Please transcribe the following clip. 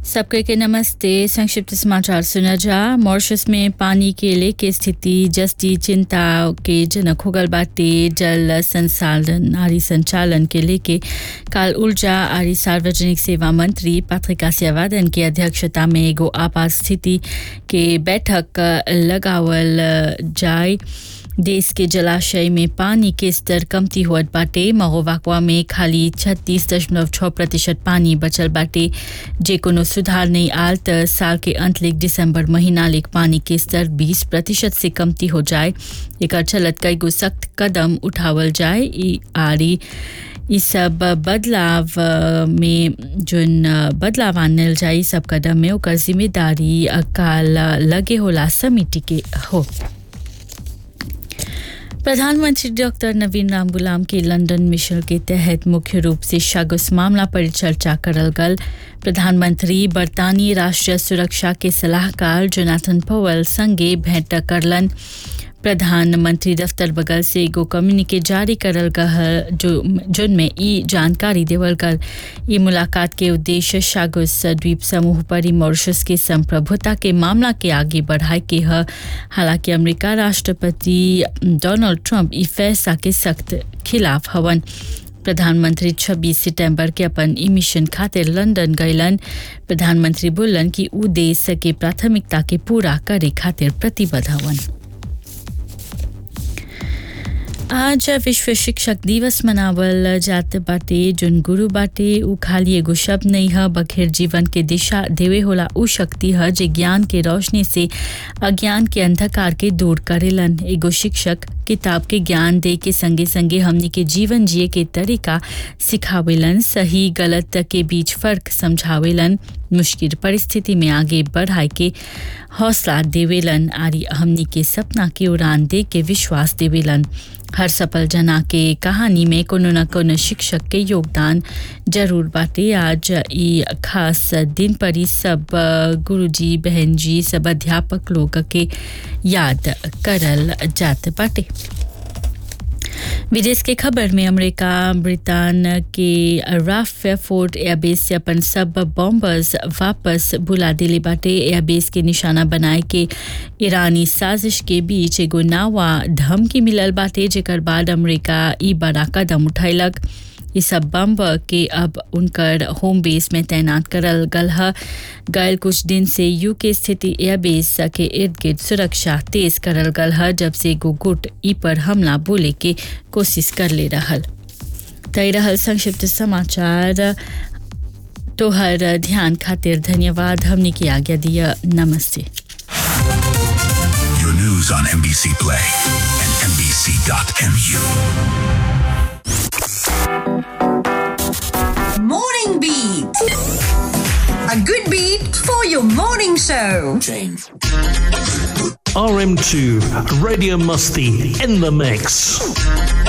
सबके के नमस्ते संक्षिप्त समाचार सुना जा मॉरिशस में पानी के लेके स्थिति जस्ती चिंता के जनक हो गल बाटे जल संसाधन आरी संचालन के लेके काल ऊर्जा आरी सार्वजनिक सेवा मंत्री पत्रिका सेवादन की अध्यक्षता में एगो आपात स्थिति के बैठक लगावल जाए देश के जलाशय में पानी के स्तर कमती हुअत बाटे महोवाकवा में खाली छत्तीस दशमलव छः प्रतिशत पानी बचल बाटे जे कोनो सुधार नहीं आल त साल के अंत लेक दिसंबर महीना लेक पानी के स्तर 20 प्रतिशत से कमती हो जाए एक चलत कई गो सख्त कदम उठावल जाए ई आरी ई सब बदलाव में जोन बदलाव आनल जाए सब कदम में ओकर जिम्मेदारी काल लगे होला समिति के हो प्रधानमंत्री डॉक्टर नवीन राम गुलाम के लंदन मिशन के तहत मुख्य रूप से शगुस मामला पर चर्चा करल गल प्रधानमंत्री बरतानी राष्ट्रीय सुरक्षा के सलाहकार जोनाथन पवल संगे भेंट करलन प्रधानमंत्री दफ्तर बगल से एगो कम्युनिके जारी करल गल जो जिनमें ई जानकारी देवल गल ई मुलाकात के उद्देश्य शागुस द्वीप समूह पर ही मॉरिशस के संप्रभुता के मामला के आगे बढ़ाए के ह हालांकि अमेरिका राष्ट्रपति डोनाल्ड ट्रंप ई फैसला के सख्त खिलाफ हवन प्रधानमंत्री 26 सितंबर के अपन ई मिशन खातिर लंदन गयलन प्रधानमंत्री बोलन कि ऊ देश के प्राथमिकता के पूरा करे खातिर प्रतिबद्ध हवन आज विश्व शिक्षक दिवस मनावल जात बाटे जोन गुरु बाटे उ खाली एगो शब्द नहीं है बखेर जीवन के दिशा देवे होला उ शक्ति है जे ज्ञान के रोशनी से अज्ञान के अंधकार के दूर करेलन एगो शिक्षक किताब के ज्ञान दे के संगे संगे हमनी के जीवन जिए के तरीका सिखावेलन सही गलत के बीच फर्क समझावेलन मुश्किल परिस्थिति में आगे बढ़ाए के हौसला देवेलन आरी हमनी के सपना के उड़ान दे के विश्वास देवेलन हर सफल जना के कहानी में कोनो न कोनो शिक्षक के योगदान जरूर बाटे आज ई खास दिन पर ही सब गुरुजी बहन जी सब अध्यापक लोग के याद करल जात बाटे विदेश के खबर में अमेरिका ब्रिटेन के राफ फोर्ट एयरबेस से अपन सब बॉम्बर्स वापस बुला दिले बाटे एयरबेस के निशाना बनाए के ईरानी साजिश के बीच एगो नावा धमकी मिलल बाटे जेकर बाद अमेरिका ई बड़ा कदम उठैलक ये सब बम के अब उनकर होम बेस में तैनात करल गल है गल कुछ दिन से यू के स्थिति एयरबेस के इर्द गिर्द सुरक्षा तेज करल गल है जब से एगो गुट ई पर हमला बोले के कोशिश कर ले रहल तय रहल संक्षिप्त समाचार तोहर ध्यान खातिर धन्यवाद हमने की आज्ञा दिया नमस्ते Your news on NBC Play and NBC.mu. Morning Beat. A good beat for your morning show. RM2 Radio Musty in the mix.